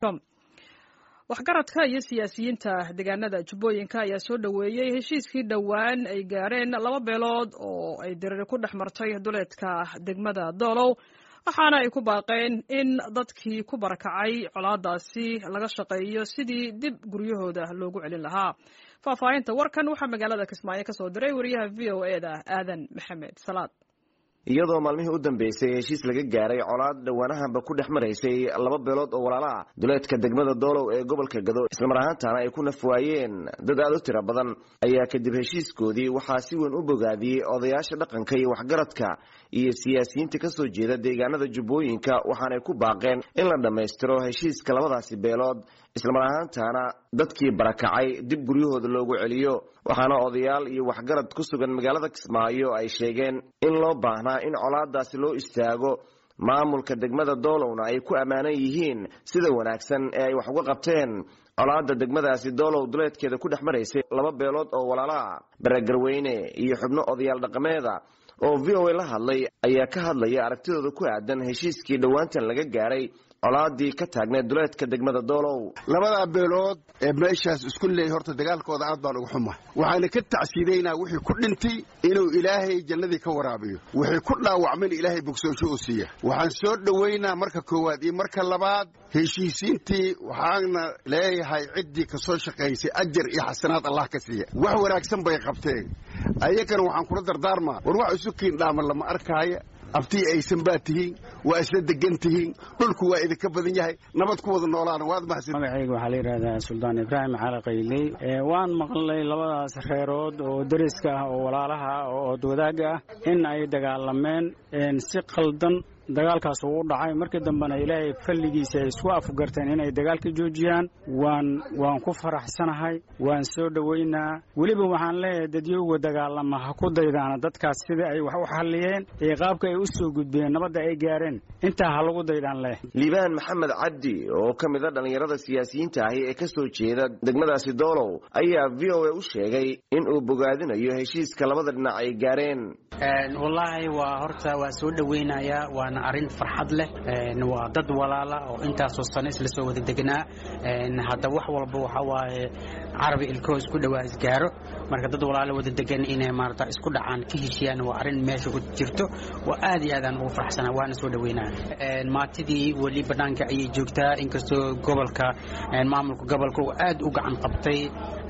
waxgaradka iyo siyaasiyiinta deegaanada jubbooyinka ayaa soo dhoweeyey heshiiskii dhowaan ay gaareen laba beelood oo ay diriri ku dhex martay duleedka degmada doolow waxaana ay ku baaqeen in dadkii ku barakacay colaadaasi laga shaqeeyo sidii dib guryahooda loogu celin lahaa faahfaahinta warkan waxaa magaalada kismaayo ka soo diray wariyaha v o e da aadan maxamed salaad iyadoo maalmihii u dambeysay heshiis laga gaaray colaad dhowaanahanba ku dhex maraysay laba beelood oo walaala ah duleedka degmada doolow ee gobolka gado islamar ahaantaana ay ku nafwaayeen dad aad u tiro badan ayaa kadib heshiiskoodii waxaa si weyn u bogaadiyey odayaasha dhaqanka iyo waxgaradka iyo siyaasiyiinta ka soo jeeda deegaanada jubbooyinka waxaanay ku baaqeen in la dhammaystiro heshiiska labadaasi beelood islamar ahaantaana dadkii barakacay dib guryahooda loogu celiyo waxaana odayaal iyo waxgarad ku sugan magaalada kismaayo ay sheegeen in loo baahnaa in colaadaasi loo istaago maamulka degmada doolowna ay ku ammaanan yihiin sida wanaagsan ee ay wax uga qabteen colaada degmadaasi doolow duleedkeeda ku dhex maraysay laba beelood oo walaalaha baragarweyne iyo xubno odayaal dhaqameeda oo v o a la hadlay ayaa ka hadlaya aragtidooda ku aadan heshiiskii dhowaantan laga gaaray colaadii ka taagneed duleedka degmada doolow labadaa beelood ee meeshaas isku leeyay horta dagaalkooda aad baan uga xuma waxaana ka tacsiidaynaa wixii ku dhintay inuu ilaahay jannadii ka waraabiyo wixii ku dhaawacmayna ilaahay bogsoosho u siiya waxaan soo dhowaynaa marka koowaad iyo marka labaad heshiisiintii waxaana leeyahay ciddii ka soo shaqaysay ajar iyo xasanaad allah ka siiya wax wanaagsan bay qabteen ayagana waxaan kula dardaarmaa war wax isu kiindhaaman lama arkaaya abtii aysan baa tihiin waa isla degan tihiin dhulku waa idinka badan yahay nabad ku wada noolaana waad mahadsan magacayga waxaa la yidhahdaa suldaan ibraahim cali qayley waan maqlay labadaas reerood oo deriska ah oo walaalaha ah oo oodwadaagga ah in ay dagaalameen si qaldan dagaalkaas uu u dhacay markii dambena ilaahay falligiisa ay isku afgarteen inay dagaalka joojiyaan waan waan ku faraxsanahay waan soo dhowaynaa weliba waxaan leeyahay dadyowga dagaalama ha ku daydaana dadkaas sida ay wax u xalliyeen iyo qaabka ay u soo gudbeen nabadda ay gaareen intaa ha lagu daydaan leh liibaan maxamed cabdi oo ka mid a dhallinyarada siyaasiyiinta ahi ee ka soo jeeda degmadaasi doolow ayaa v o a u sheegay in uu bogaadinayo heshiiska labada dhinac ay gaareen wallaahi waa horta waa soo dhowaynayaa waana arrin farxad leh waa dad walaala oo intaasoo sano isla soo wada degnaa hadda wax walba waxa waaye carabi ilkoo isku dhowaa isgaaro marka dad walaalo wada degan inay maarata isku dhacaan ka heshiyaan waa arrin meesha ku jirto waa aad iyo aadaan ugu faraxsanaa waana soo dhowaynaya maatidii weli bannaanka ayay joogtaa inkastoo gobolka maamulka gobolka uu aad u gacan qabtay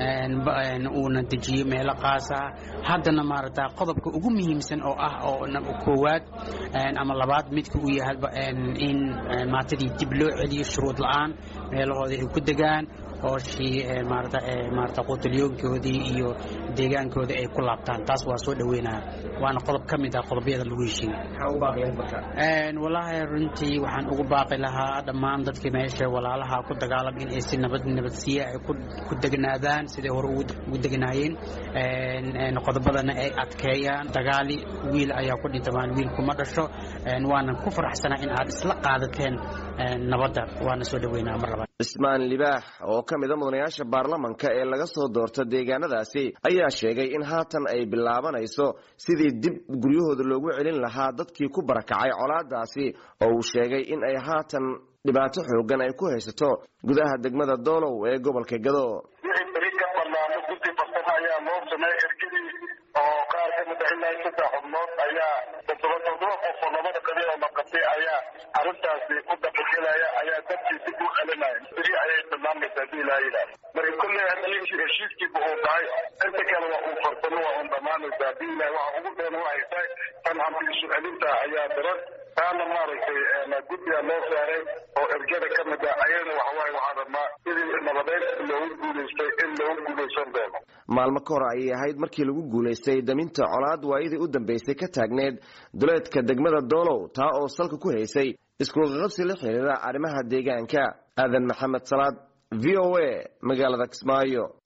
uuna dejiyo meelo qaasa haddana maarata qodobka ugu muhiimsan oo ah oo koowaad ama labaad midka uu yahayba in maatadii dib loo celiyo shuruud la'aan meelahooda ay ku degaan hooshii maarata maarata quutalyoonkoodii iyo deegaankooda ay ku laabtaan taas waa soo dhoweynaya waana qodob ka mid ah qodobyada lagu heshiiyey wallaahi runtii waxaan ugu baaqi lahaa dhammaan dadkii meesha walaalaha ku dagaalam in ay si nabad nabadsiiya ay ku degnaadaan siday hore ugu degnaayeen qodobadana ay adkeeyaan dagaali wiil ayaa ku dhinta maan wiil kuma dhasho waanan ku faraxsanaa in aad isla qaadateen nabadda waana soo dhoweynaa mar labaad cismaan libaax oo ka mid a mudanayaasha baarlamanka ee laga soo doorta deegaanadaasi ayaa sheegay in haatan ay bilaabanayso sidii dib guryahooda loogu celin lahaa dadkii ku barakacay colaadaasi oo uu sheegay in ay haatan dhibaato xoogan ay ku haysato gudaha degmada doolow ee gobolka gado wixii beri ka banaano guddi farsamo ayaa loo sameey ergadii oo qaar ka mid ah ilaa saddex xubnood ayaa toddoba toddoba qof oo labada qabiil oo maqatay ayaa arrintaasi u dabagelaya ayaa dadkii dib u celinaya beri ayay tilmaamaysaa hadii ilaa yidhaah marka kolley haddii heshiiskiiba uu dhacay inta kale waa uu farsamo waa un dhammaanaysaa hadii ilaah waxa ugu dheer waxay tahay tan hanti isu celinta ayaa daran taana maaragtay guddiga loo saaray oo ergada ka mid ah ayadana waxawaaye waxaan rabnaa sidii nabadeed loogu guulaystay in loogu guulaysan doono maalmo ka hor ayay ahayd markii lagu guulaystay daminta colaad waayadii u dambeysay ka taagneed duleedka degmada doolow taa oo salka ku haysay iskuqaqabsi la xiriira arrimaha deegaanka aadan maxamed salaad v o a magaalada kismaayo